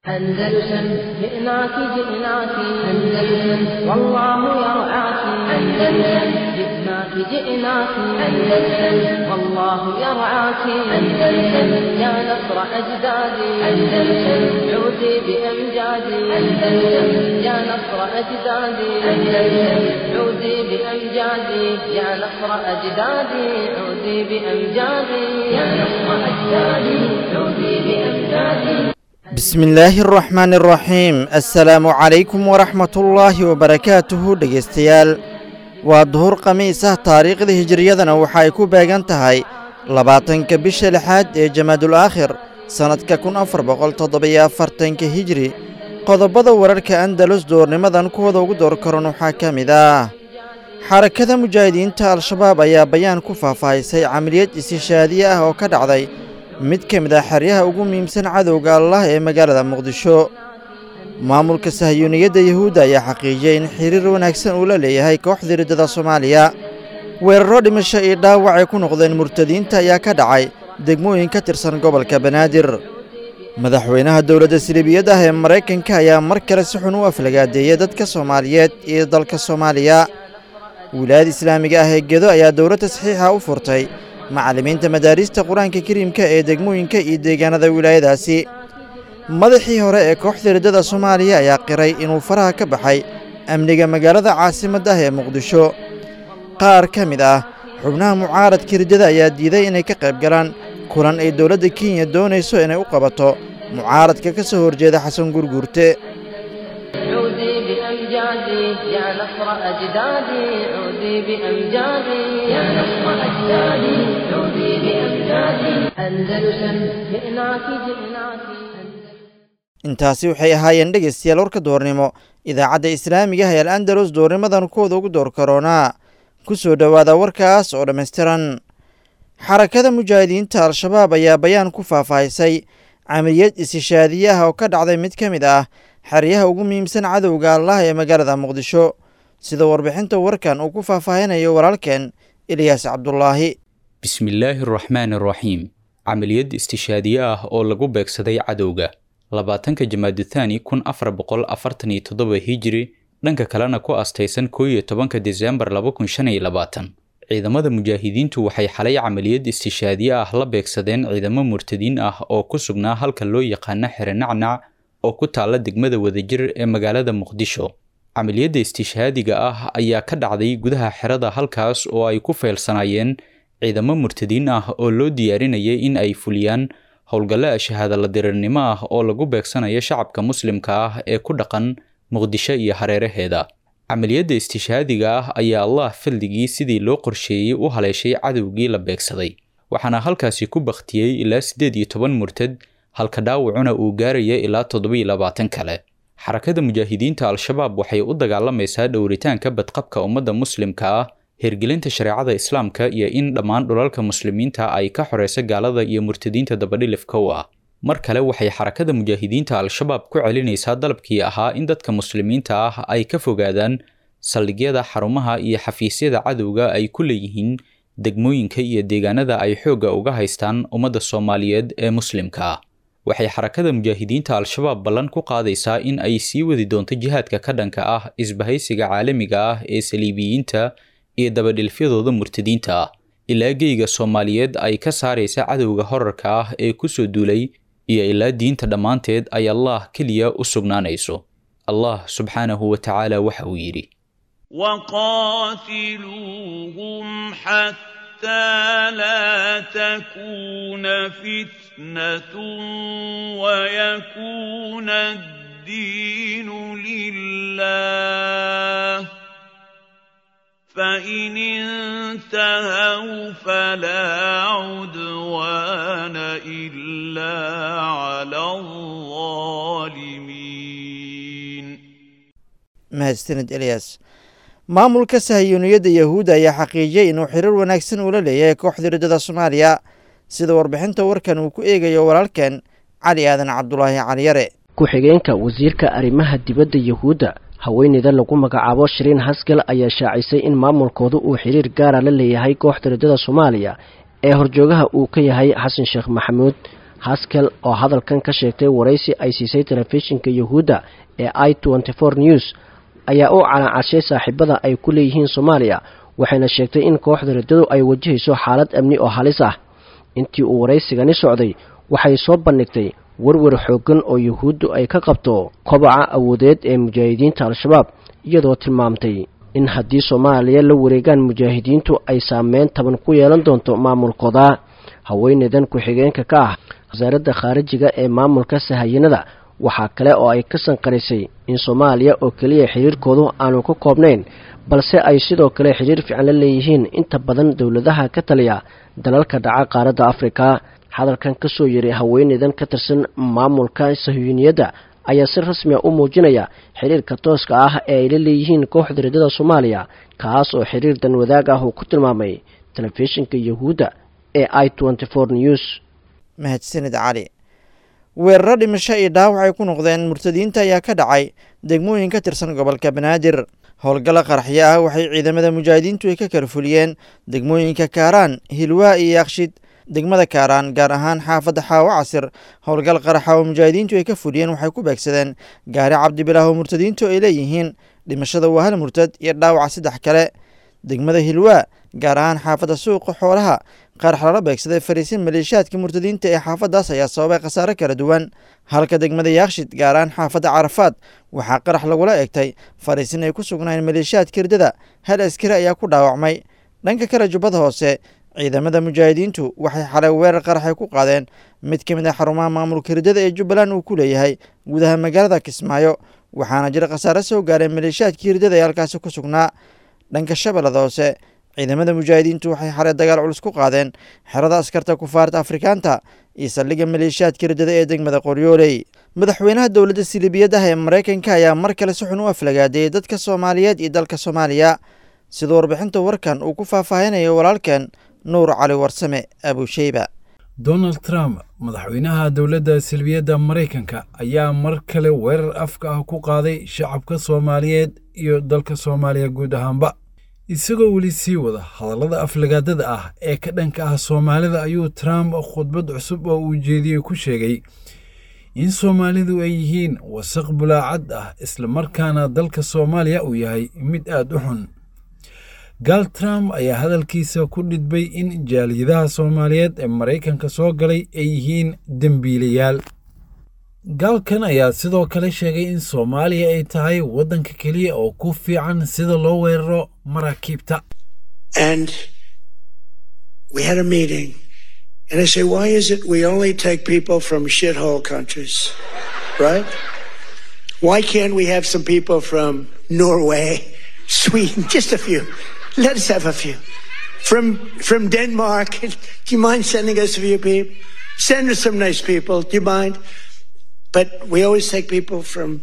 أندلسن جئناك جئناك أندلسن والله يرعاك أندلسن جئناك جئناك أندلسن والله يرعاك أندلسن يا نصر أجدادي أندلسن عودي بأمجادي أندلسن يا نصر أجدادي أندلسن عودي بأمجادي يا نصر أجدادي عودي بأمجادي يا نصر أجدادي عودي بأمجادي bismi illaahi araxmaani araxiim assalaamu calaykum waraxmatullaahi wabarakaatuhu dhegaystayaal waa duhur khamiis ah taariikhda hijiriyadana waxa ay ku beegan tahay labaatanka bisha lixaad ee jamaadul aakhir sannadka kun afar boqol toddobiyo afartanka hijri qodobada wararka andalus doornimadan kuwada ugu door karan waxaa ka mid ah xarakada mujaahidiinta al-shabaab ayaa bayaan ku faahfaahisay camaliyad istishaadiye ah oo ka dhacday mid ka mid ah xeryaha ugu muhiimsan cadowga allah ee magaalada muqdisho maamulka sahyuuniyadda yuhuudda ayaa xaqiijiyey in xiriir wanaagsan uu la leeyahay kooxda riddada soomaaliya weeraro dhimasho iyo dhaawac ay ku noqdeen murtadiinta ayaa ka dhacay degmooyin ka tirsan gobolka banaadir madaxweynaha dowladda siliibiyadda ah ee maraykanka ayaa mar kale si xun u aflagaadeeyey dadka soomaaliyeed iyo dalka soomaaliya wilaayada islaamiga ah ee gedo ayaa dowlad tasxiixa u furtay macallimiinta madaarista qur-aanka kariimka ee degmooyinka iyo deegaanada wilaayadaasi madaxii hore ee kooxda riddada soomaaliya ayaa qiray inuu faraha ka baxay amniga magaalada caasimadda ah ee muqdisho qaar ka mid ah xubnaha mucaaradka riddada ayaa diiday inay ka qayb galaan kulan ay dowladda kenya doonayso inay u qabato mucaaradka ka soo horjeeda xasan gurguurte عودي بأمجادي يا نصر أجدادي عودي بأمجادي يا نصر أجدادي عودي بأمجادي أندلسن جئناك جئناك intaasi waxay ahaayeen dhegaystayaal warka doornimo idaacadda islaamiga ah ee al andalus doornimadan kuwada ugu door karoonaa ku soo dhowaada warkaas oo dhammaystiran xarakada mujaahidiinta al-shabaab ayaa bayaan ku faahfaahisay camaliyad istishaadiye ah oo ka dhacday mid ka mid ah xeryaha ugu muhiimsan cadowga allah ee magaalada muqdisho sida warbixinta warkan uu ku faahfaahinayo walaalkeen ilyaas cabdulaahi bismillaahi araxmaani araxiim camaliyad istishaadiye ah oo lagu beegsaday cadowga labaatanka jamaaduthani kun afar boqol afartan iyo toddoba hijiri dhanka kalena ku astaysan koo iyo tobanka desembar laba kun shan iyo labaatan ciidamada mujaahidiintu waxay xalay camaliyad istishaadiye ah la beegsadeen ciidamo murtadiin ah oo ku sugnaa halka loo yaqaano xere nacnac oo ku taalla degmada wadajir ee magaalada muqdisho camaliyadda istishaadiga ah ayaa ka dhacday gudaha xerada halkaas oo ay ku feylsanaayeen ciidamo murtadiin ah oo loo diyaarinayay in ay fuliyaan howlgallo shahaadala dirirnimo ah oo lagu beegsanayo shacabka muslimka ah ee ku dhaqan muqdisho iyo hareeraheeda camaliyadda istishaadiga ah ayaa allah faldigii sidii loo qorsheeyey u haleeshay cadowgii la beegsaday waxaana halkaasi ku bakhtiyey ilaa siddeed iyo toban murtad halka dhaawacuna uu gaaraya ilaa toddobiyo labaatan kale xarakada mujaahidiinta al-shabaab waxay u dagaalamaysaa dhowritaanka badqabka ummadda muslimka ah hirgelinta shareecada islaamka iyo in dhammaan dhulalka muslimiinta ay ka xoreyso gaalada iyo murtadiinta dabadhilifka u ah mar kale waxay xarakada mujaahidiinta al-shabaab ku celinaysaa dalabkii ahaa in dadka muslimiinta ah ay ka fogaadaan saldhigyada xarumaha iyo xafiisyada cadowga ay ku leeyihiin degmooyinka iyo deegaanada ay xoogga uga haystaan ummadda soomaaliyeed ee muslimka ah waxay xarakada mujaahidiinta al-shabaab ballan ku qaadaysaa in ay sii wadi doonto jihaadka ka dhanka ah isbahaysiga caalamiga ah ee saliibiyiinta iyo dabadhilfyadooda murtadiinta ah ilaa geyga soomaaliyeed ay ka saaraysa cadowga horarka ah ee ku soo duulay iyo ilaa diinta dhammaanteed ay allah keliya u sugnaanayso allah subxaanahu wa tacaala waxa uu yidhi وقاتلوهم حتى لا تكون فتنة ويكون الدين لله فإن انتهوا فلا عدوان إلا على الظالمين mahadsanid eliyas maamulka sahyuuniyadda yahuudda ayaa xaqiijiyey inuu xiriir wanaagsan uula leeyahay kooxda riddada soomaaliya sida warbixinta warkan uu ku eegayo walaalkeen cali aadan cabdulaahi caliyare ku-xigeenka wasiirka arrimaha dibadda yahuudda haweeneyda lagu magacaabo shiriin hasgal ayaa shaacisay in maamulkoodu uu xiriir gaara la leeyahay kooxda riddada soomaaliya ee horjoogaha uu ka yahay xasan sheekh maxamuud haskel oo hadalkan ka sheegtay waraysi ay siisay telefishinka yuhuudda ee i tenty four news ayaa u calaacashay saaxiibada ay ku leeyihiin soomaaliya waxayna sheegtay in kooxda riddadu ay wajahayso xaalad amni oo halis ah intii uu waraysigani socday waxay soo bandhigtay werwer xooggan oo yuhuuddu ay ka qabto kobaca awoodeed ee mujaahidiinta al-shabaab iyadoo tilmaamtay in haddii soomaaliya la wareegaan mujaahidiintu ay saameyn taban ku yeelan doonto maamulkooda haweeneydan ku-xigeenka ka ah wasaaradda khaarijiga ee maamulka sahayanada waxaa kale oo ay ka sanqarisay in soomaaliya oo keliya xiriirkoodu aanu ka koobnayn balse ay sidoo kale xiriir fiican la leeyihiin inta badan dowladaha ka taliya dalalka dhaca qaaradda afrika hadalkan ka soo yiri haweeneydan ka tirsan maamulka sahyuuniyadda ayaa si rasmi a u muujinaya xiriirka tooska ah ee ay la leeyihiin kooxda riddada soomaaliya kaas oo xiriir dan wadaag ah uu ku tilmaamay telefishinka yuhuudda ee i tenty four news mahadsanid cali weeraro dhimasho iyo dhaawac ay ku noqdeen murtadiinta ayaa ka dhacay degmooyin ka tirsan gobolka banaadir howlgalla qaraxyo ah waxay ciidamada mujaahidiintu ay ka kala fuliyeen degmooyinka kaaraan hilwaa iyo yakshid degmada kaaraan gaar ahaan xaafadda xaawo casir howlgal qaraxa oo mujaahidiintu ay ka fuliyeen waxay ku beegsadeen gaari cabdibilaah oo murtadiintu ay leeyihiin dhimashada waa hal murtad iyo dhaawaca saddex kale degmada hilwaa gaar ahaan xaafadda suuqa xoolaha qarax lala beegsaday fariisin maleeshiyaadka murtadiinta ee xaafaddaas ayaa sababay khasaare kala duwan halka degmada yaakshid gaar ahaan xaafadda carafaad waxaa qarax lagula eegtay fariisin ay ku sugnaayeen maleeshiyaadka hirdada hal askari ayaa ku dhaawacmay dhanka kale jubbada hoose ciidamada mujaahidiintu waxay xalay weerar qaraxay ku qaadeen mid ka mid ah xarumaha maamulka hirdada ee jubbaland uu ku leeyahay gudaha magaalada kismaayo waxaana jira khasaare soo gaareen maleeshiyaadkii hirdada ee halkaasi ku sugnaa dhanka shabeellada hoose ciidamada mujaahidiintu waxay xalay dagaal culus ku qaadeen xerada askarta kufaarta afrikaanta iyo saldhigga maleeshiyaadka hirdada ee degmada qoryooley madaxweynaha dowladda silibiyadaha ee maraykanka ayaa mar kale si xun u aflagaadeeyey dadka soomaaliyeed iyo dalka soomaaliya sida warbixinta warkan uu ku faahfaahinayo walaalkeen nuur cali warsame abusheyba donald trump madaxweynaha dowladda silbiyadda maraykanka ayaa mar kale weerar afka ah ku qaaday shacabka soomaaliyeed iyo dalka soomaaliya guud ahaanba isagoo weli sii wada hadallada aflagaadada ah ee ka dhanka ah soomaalida ayuu trump khudbad cusub oo uu jeediyey ku sheegay in soomaalidu ay yihiin wasaq bulaacad ah islamarkaana dalka soomaaliya uu yahay mid aad u xun gaal trump ayaa hadalkiisa ku dhidbay in jaaliyadaha soomaaliyeed ee maraykanka soo galay ay yihiin dembiilayaal gaalkan ayaa sidoo kale sheegay in soomaaliya ay tahay waddanka keliya oo ku fiican sida loo weeraro maraakiibta And we had a meeting, and I say, why is it we only take people from shithole countries, right? Why can't we have some people from Norway, Sweden, just a few? Let us have a few. From from Denmark, do you mind sending us a few people? Send us some nice people. Do you mind? But we always take people from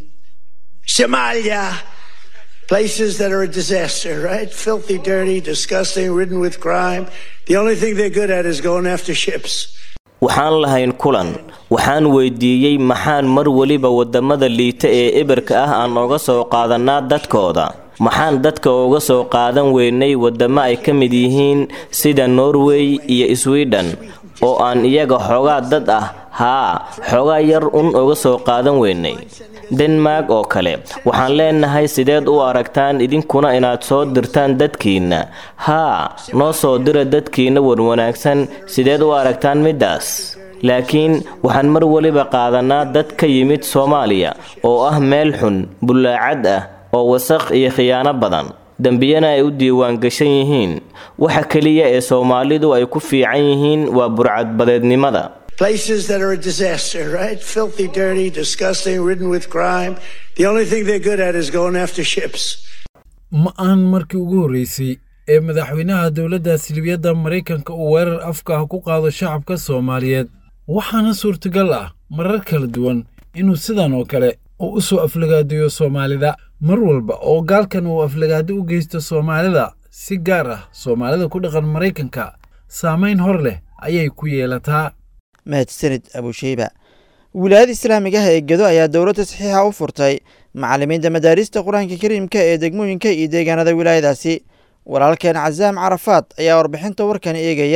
Somalia, places that are a disaster, right? Filthy, dirty, disgusting, ridden with crime. The only thing they're good at is going after ships. waxaan lahayn kulan waxaan weydiiyey maxaan mar weliba waddamada liita ee eberka ah aan oga soo qaadannaa dadkooda maxaan dadka uga soo qaadan weynay waddamo ay ka mid yihiin sida norway iyo sweden oo aan iyaga xoogaa dad ah haa xoogaa yar un uga soo qaadan weynay denmark oo kale waxaan leenahay sideed u aragtaan idinkuna inaad soo dirtaan dadkiinna haa noo soo dira dadkiinna wanwanaagsan sideed u aragtaan middaas laakiin waxaan mar weliba qaadanaa dad ka yimid soomaaliya oo ah meel xun bullaacad ah oo wasaq iyo khiyaano badan dembiyana ay u diiwaan gashan yihiin waxa keliya ee soomaalidu ay ku fiican yihiin waa burcadbadeednimada Places that are a disaster, right? Filthy, dirty, disgusting, ridden with crime. The only thing they're good at is going after ships. ma aan markii ugu horreysay ee madaxweynaha dowladda silibiyadda maraykanka uu weerar afka ah ku qaado shacabka soomaaliyeed waxaana suurtagal ah marar kala duwan inuu sidan oo kale uu u soo aflagaadiyo soomaalida mar walba oo gaalkan uu aflagaado u geysto soomaalida si gaar ah soomaalida ku dhaqan maraykanka saamayn hor leh ayay ku yeelataa mahadsanid abusheyba wilaayada islaamiga ah ee gedo ayaa dowladda saxiixa u furtay macallimiinta madaarista qur-aanka kariimka ee degmooyinka iyo deegaanada wilaayadaasi walaalkeen casaam carafaad ayaa warbixinta warkan eegaya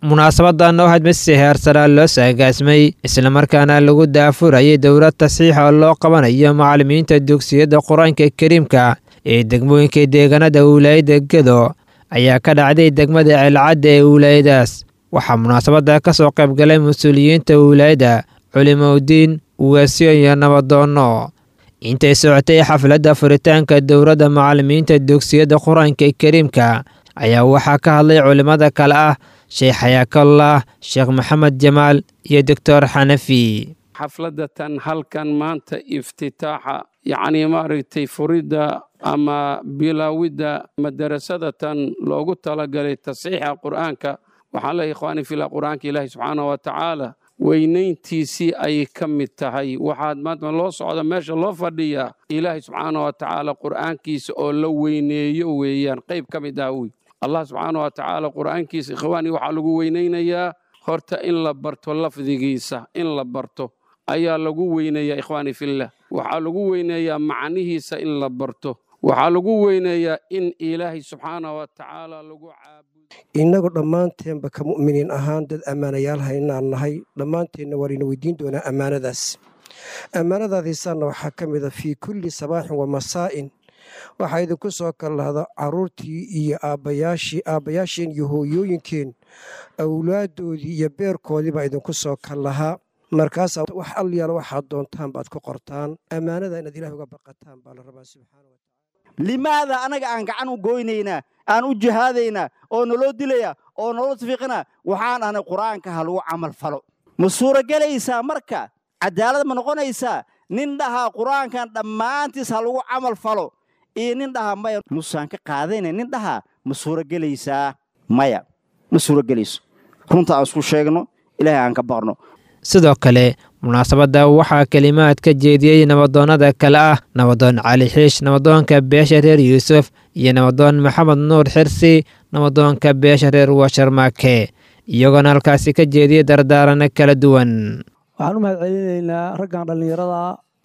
munaasabadan oo had si heersaraa loo saagaasmay islamarkaana lagu daafurayay dowlad tasiixa oo loo qabanayo macallimiinta dugsiyada qur-aanka kariimka ee degmooyinka deegaanada wilaayada gedo ayaa ka dhacday degmada ceelcadda ee wilaayadaas waxaa munaasabada ka soo qaybgalay mas-uuliyiinta wilaayada culimowdiin ugaasyo iyo nabadoonno intay socotay xafladda furitaanka dowladda macallimiinta dugsiyada qur-aanka kariimka ayaa waxaa ka hadlay culimmada kale ah sheekh xayaakallah sheekh maxamed jamaal iyo doctor xanafi xafladatan halkan maanta iftitaaxa yacnii maaragtay furidda ama bilaawidda madarasadatan loogu talagalay tasiixa qur'aanka waxaan leeyahay ikhwaani fillah qur'aanka ilaahi subxaana wa tacaala weynayntiisii ayay ka mid tahay waxaad maanta loo socda meesha loo fadhiyaa ilaahi subxaana wa tacaala qur'aankiisa oo la weyneeyo weeyaan qayb ka mid ah wey allah subxaana wa tacaala qur'aankiisa ikhwaani waxaa lagu weynaynayaa horta in la barto lafdigiisa in la barto ayaa lagu weyneeyaa ikhwaani fillah waxaa lagu weyneeyaa macnihiisa in la barto waxaa lagu weyneeyaa in ilaahay subxaana wa tacaala lagu caabudo innagu dhammaanteenba ka mu'miniin ahaan dad ammaanayaal haynaan nahay dhammaanteenna waan ina weydiin doonaa ammaanadaas ammaanadaadiisaanna waxaa ka mid a fii kulli sabaaxin wa masaa'in waxaa idinku soo kallahda carruurtii iyo aabbayaashii aabbayaasheen iyo hooyooyinkeen awlaaddoodii iyo beerkoodii baa idinku soo kallahaa markaasaa wax alyaala waxaad doontaan baad ku qortaan ammaanada inaad ilaah uga baqataan baa la rabaa subxaana wa limaada anaga aan gacan u goynaynaa aan u jihaadaynaa oo naloo dilaya oo naloo tafiiqina waxaan ahnay qur'aanka ha lagu camal falo ma suuragelaysaa marka cadaalad ma noqonaysaa nin dhahaa qur'aankan dhammaantiis ha lagu camal falo iyo nin dhahaa maya musaan ka qaadayna nin dhahaa ma suuragelaysaa maya ma suuragelayso runta aan isku sheegno ilaahay aan ka baqno sidoo kale munaasabadda waxaa kelimaad ka jeediyey nabadoonnada kale ah nabadoon cali xiish nabadoonka beesha reer yuusuf iyo nabadoon maxamed nuur xirsi nabadoonka beesha reer washarmaake iyagoona halkaasi ka jeediyey dardaarano kala duwan waxaan u mahad celinaynaa raggan dhallinyarada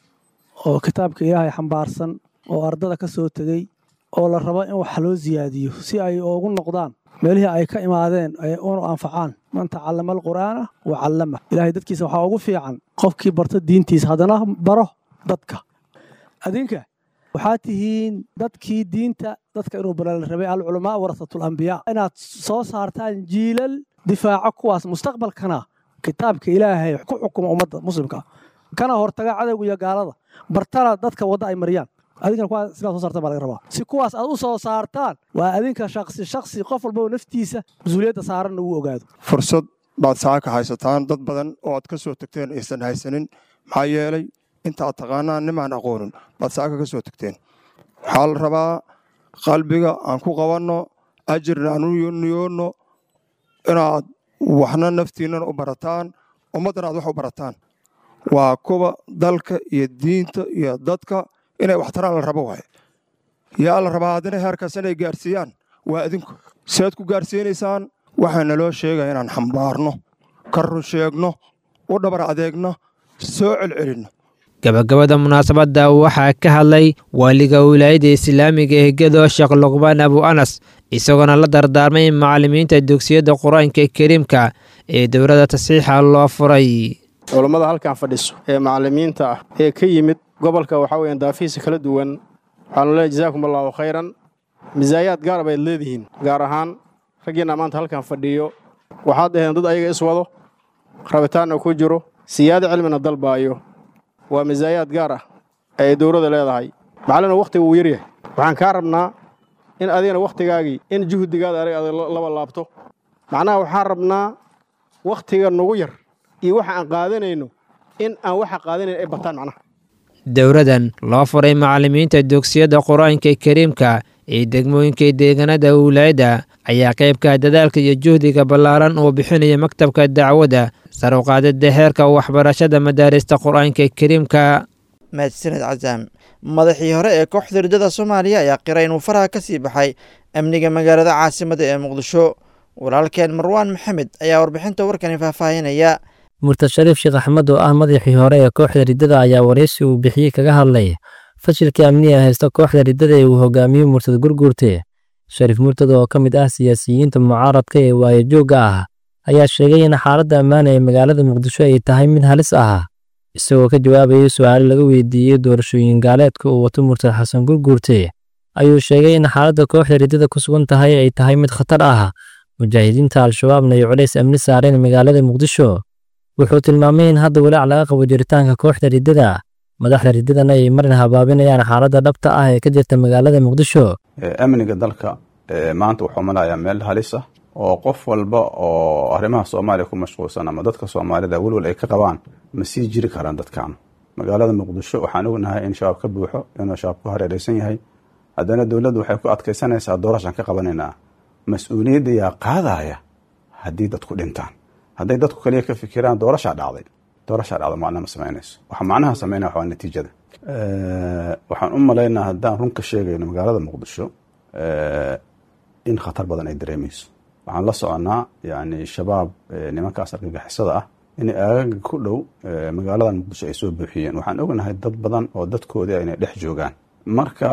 oo kitaabka ilaahay xambaarsan oo ardada ka soo tegey oo la rabo in wax loo siyaadiyo si ay ugu noqdaan meelihii ay ka imaadeen ay unu anfacaan man tacallama alqur'aana wa callama ilaahay dadkiisa waxaa ugu fiican qofkii barta diintiisa haddana baro dadka adinka waxaa tihiin dadkii diinta dadka inuu bara la rabay alculamaa warasatul ambiyaa inaad soo saartaan jiilal difaaco kuwaas mustaqbalkana kitaabka ilaahay ku xukuma ummadda muslimka kana hortaga cadowga iyo gaalada bartana dadka wadda ay mariyaan adinkana kuwaas sidaad soo saartaan baa laga rabaa si kuwaas aad u soo saartaan waa adinka shaksi shaksi qof walbaba naftiisa mas-uuliyadda saaranna uu ogaado fursad baad saaka haysataan dad badan oo aad ka soo tagteen aysan haysanin maxaa yeelay inta aad taqaanaan nimaan aqoonin baad saaka ka soo tagteen waxaa la rabaa qalbiga aan ku qabanno ajirna aan u niyoonno inaad waxna naftiinnana u barataan ummaddana aad wax u barataan waa kuwa dalka iyo diinta iyo dadka inay waxtaraan la rabo waaye yaa la rabaa haddana heerkaas inay gaarsiiyaan waa adinku sead ku gaarsiinaysaan waxaa naloo sheegaya inaan xambaarno ka run sheegno u dhabar adeegno soo celcelinno gabagabada munaasabadda waxaa ka hadlay waaliga wilaayadda islaamiga ee gedo sheekh luqbaan abu anas isagoona la dardaarmay macallimiinta dugsiyadda qur-aanka kariimka ee dowladda tasiixa loo furay culammada halkan fadhiso ee macallimiinta ah ee ka yimid gobolka waxaa weeyaan daafihiisa kala duwan waxaanu leeyahay jazaakum allaahu khayran misaayaad gaar bayd leedihiin gaar ahaan raggiinna maanta halkan fadhiyo waxaad dhaheen dad ayaga iswado rabitaanna ku jiro siyaado cilmina dalbaayo waa misaayaad gaar ah ee dowladda leedahay macallina wakhtiga wuu yaryahay waxaan kaa rabnaa in adigana wakhtigaagii in juhdigaada adig adag laba laabto macnaha waxaan rabnaa wakhtiga nagu yar iyo waxa aan qaadanayno in aan waxa qaadanayn ay bataan macnaha dowladan loo furay macallimiinta dugsiyadda qur-aanka kariimka ee degmooyinka deegaanada wilaayadda ayaa qaybka dadaalka iyo juhdiga ballaaran uu bixinaya maktabka dacwadda sar u qaadida heerka waxbarashada madaarista qur-aanka kariimka mahadsaned casaam madaxii hore ee kooxda ridada soomaaliya ayaa qiray inuu faraha ka sii baxay amniga magaalada caasimada ee muqdisho walaalkeen marwaan maxamed ayaa warbixinta warkani faahfaahinaya murtad shariif sheekh axmed oo ah madaxii hore ee kooxda riddada ayaa waraysi uu bixiyey kaga hadlay fashilkii amniga haysta kooxda riddada ee uu hogaamiyo murtad gurguurte shariif murtad oo ka mid ah siyaasiyiinta mucaaradka ee waayajoogga ah ayaa sheegay in xaaladda ammaan ee magaalada muqdisho ay tahay mid halis ah isagoo ka jawaabayay su'aalo laga weydiiyey doorashooyin gaaleedka uu wato murtad xasan gurguurte ayuu sheegay in xaaladda kooxda riddada ku sugan tahay ay tahay mid khatar ah mujaahidiinta al-shabaabna ay culays amni saareen magaalada muqdisho wuxuu tilmaamay in hadda walaac laga qabo jiritaanka kooxda riddada madaxda riddadana ay marin habaabinayaan xaaladda dhabta ah ee ka jirta magaalada muqdisho amniga dalka maanta wuxuu malayaa meel halis ah oo qof walba oo arrimaha soomaaliya ku mashquulsan ama dadka soomaalida welwal ay ka qabaan ma sii jiri karaan dadkan magaalada muqdisho waxaan ognahay in shabaab ka buuxo inuu shabaab ku hareeraysan yahay haddana dowladdu waxay ku adkaysanaysaa doorashaan ka qabanaynaa mas-uuliyadda yaa qaadaya haddii dadku dhintaan hadday dadku kaliya ka fikiraan doorashaa dhacday doorashaa dhacda macnaha ma samaynayso waxa macnaha samaynaya waa natiijada waxaan u malaynaa haddaan run ka sheegayno magaalada muqdisho in khatar badan ay dareemayso waxaan la soconnaa yani shabaab nimankaas argagixisada ah inay aagaga ku dhow magaaladan muqdisho ay soo buuxiyeen waxaan ognahay dad badan oo dadkoodii inay dhex joogaan marka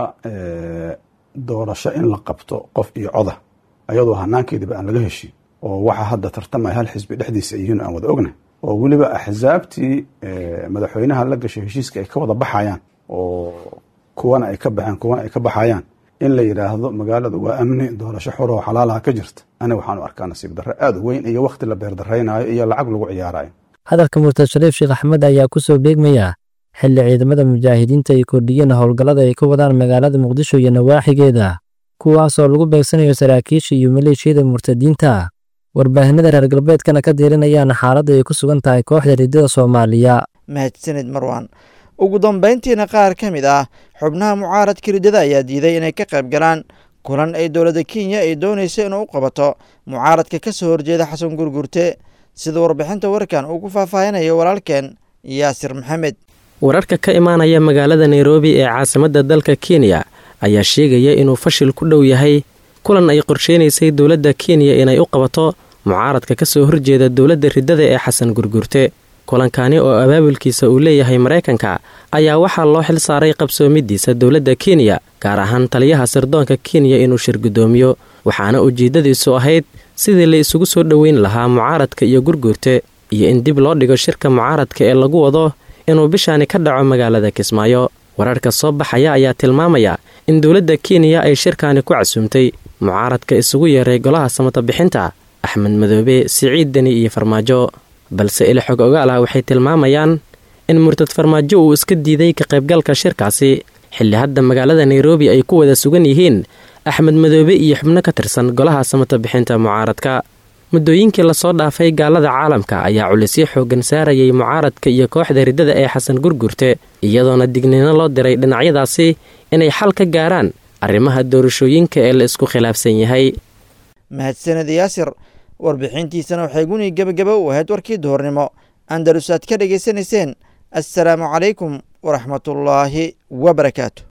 doorasho in la qabto qof iyo coda ayadoo hanaankeediba aan laga heshin oo waxa hadda tartamaya hal xisbi dhexdiisa ay yihiin aan wada ognahay oo weliba axsaabtii madaxweynaha la gashay heshiiska ay ka wada baxayaan oo kuwana ay ka baxeen kuwana ay ka baxayaan in la yidhaahdo magaaladu waa amni doorasho xor oo xalaalaha ka jirta aniga waxaan u arkaa nasiib darre aad u weyn iyo wakhti la beerdaraynayo iyo lacag lagu ciyaarayo hadalka murtad shariif sheekh axmed ayaa ku soo beegmaya xilli ciidamada mujaahidiinta ay kordhiyeen howlgallada ay ka wadaan magaalada muqdisho iyo nawaaxigeeda kuwaasoo lagu beegsanayo saraakiisha iyo maleeshiyada murtadiinta warbaahinada reer galbeedkana ka diirinayaan xaaladda ay ku sugan tahay kooxda riddada soomaaliya mahadsanid marwan ugu dambayntiina qaar ka mid ah xubnaha mucaaradka riddada ayaa diiday inay ka qayb galaan kulan ay dowladda kenya ay doonayso inuu u qabato mucaaradka ka soo horjeeda xasan gurgurte sida warbixinta warkan uu ku faahfaahinayo walaalkeen yaasir maxamed wararka ka imaanaya magaalada nairobi ee caasimadda dalka kenya ayaa sheegaya inuu fashil ku dhow yahay kulan ay qorsheynaysay dowladda kenya inay u qabato mucaaradka ka soo horjeeda dowladda riddada ee xasan gurgurte kulankani oo abaabulkiisa uu leeyahay maraykanka ayaa waxaa loo xil saaray qabsoomidiisa dowladda kenya gaar ahaan taliyaha sirdoonka kenya inuu shir guddoomiyo waxaana ujeeddadiisu ahayd sidii la isugu soo dhoweyn lahaa mucaaradka iyo gurguurte iyo in dib loo dhigo shirka mucaaradka ee lagu wado inuu bishaani ka dhaco magaalada kismaayo wararka soo baxaya ayaa tilmaamaya in dowladda kenya ay shirkaani ku casuumtay mucaaradka isugu yeeray golaha samata bixinta axmed madoobe siciid deni iyo farmaajo balse ilixog ogaal ah waxay tilmaamayaan in murtad farmaajo uu iska diiday ka qaybgalka shirkaasi xilli hadda magaalada nairobi ay ku wada sugan yihiin axmed madoobe iyo xubno ka tirsan golaha samata bixinta mucaaradka muddooyinkii lasoo dhaafay gaalada caalamka ayaa culisyo xooggan saarayay mucaaradka iyo kooxda riddada ee xasan gurgurte iyadoona digniino loo diray dhinacyadaasi inay xal ka gaaraan arrimaha doorashooyinka ee la isku khilaafsan yahay mahadsaned yaasir warbixintiisana waxay guni gebagaba u ahayd warkii duhurnimo andalus aad ka dhegaysanayseen assalaamu calaykum waraxmatullaahi wabarakaatu